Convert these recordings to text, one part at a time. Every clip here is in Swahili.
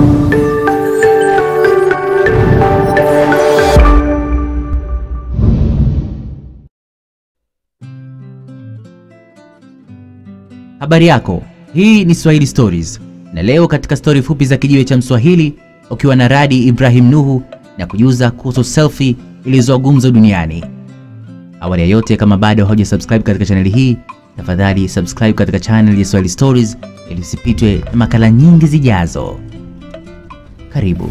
Habari yako, hii ni Swahili Stories, na leo katika stori fupi za kijiwe cha Mswahili ukiwa na Radi Ibrahim Nuhu na kujuza kuhusu selfie ilizoa gumzo duniani. Awali ya yote, kama bado hauja subscribe katika chaneli hii, tafadhali subscribe katika channel ya Swahili Stories ili usipitwe na makala nyingi zijazo. Karibu.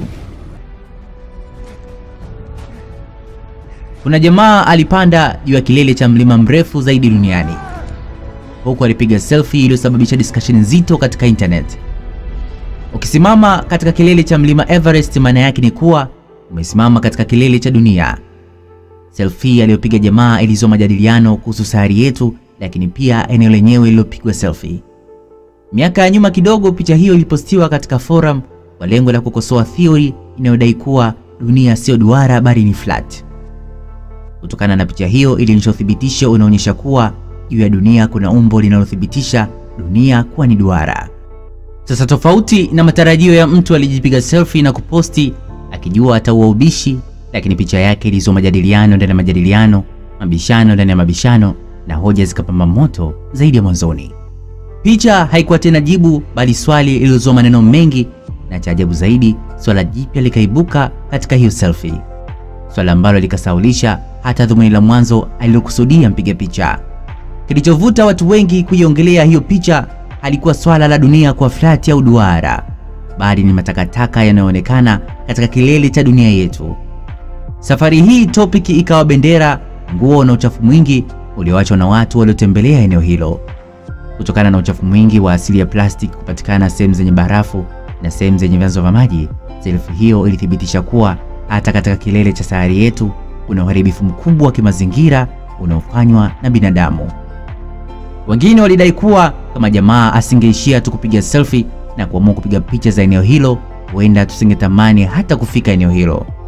Kuna jamaa alipanda juu ya kilele cha mlima mrefu zaidi duniani huku alipiga selfie iliyosababisha discussion nzito katika internet. Ukisimama katika kilele cha mlima Everest, maana yake ni kuwa umesimama katika kilele cha dunia. Selfie aliyopiga jamaa ilizua majadiliano kuhusu sayari yetu, lakini pia eneo lenyewe lililopigwa selfie. Miaka ya nyuma kidogo, picha hiyo ilipostiwa katika forum kwa lengo la kukosoa theory inayodai kuwa dunia sio duara bali ni flat. Kutokana na picha hiyo ilionyesha uthibitisho unaonyesha kuwa juu ya dunia kuna umbo linalothibitisha dunia kuwa ni duara. Sasa tofauti na matarajio ya mtu alijipiga selfie na kuposti akijua ataua ubishi, lakini picha yake ilizua majadiliano ndani ya majadiliano, mabishano ndani ya mabishano, na hoja zikapamba moto zaidi ya mwanzoni. Picha haikuwa tena jibu, bali swali lililozua maneno mengi, na cha ajabu zaidi, swala jipya likaibuka katika hiyo selfie, swala ambalo likasaulisha hata dhumuni la mwanzo alilokusudia mpiga picha. Kilichovuta watu wengi kuiongelea hiyo picha halikuwa swala la dunia kuwa flati au duara, bali ni matakataka yanayoonekana katika kilele cha dunia yetu. Safari hii topic ikawa bendera, nguo na uchafu mwingi ulioachwa na watu waliotembelea eneo hilo. Kutokana na uchafu mwingi wa asili ya plastiki kupatikana sehemu zenye barafu na sehemu zenye vyanzo vya maji, selfie hiyo ilithibitisha kuwa hata katika kilele cha sayari yetu kuna uharibifu mkubwa wa kimazingira unaofanywa na binadamu. Wengine walidai kuwa kama jamaa asingeishia tu kupiga selfie na kuamua kupiga picha za eneo hilo, huenda tusingetamani hata kufika eneo hilo.